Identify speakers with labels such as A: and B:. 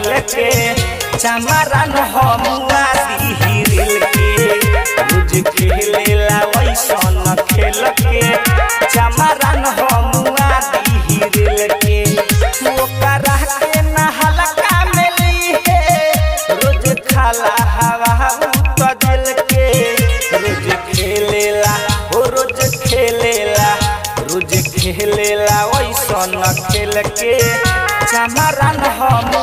A: खेल के चमरन हमुआ दिहिरिल के रोज खेलेला वैसन खेल के चमरन हमुआ दिहिरिल के ओकरा के नहलका मिली है रोज खाला हवा उतजल के रोज खेलेला हो रोज खेलेला रोज खेलेला वैसन खेल के चमरन हम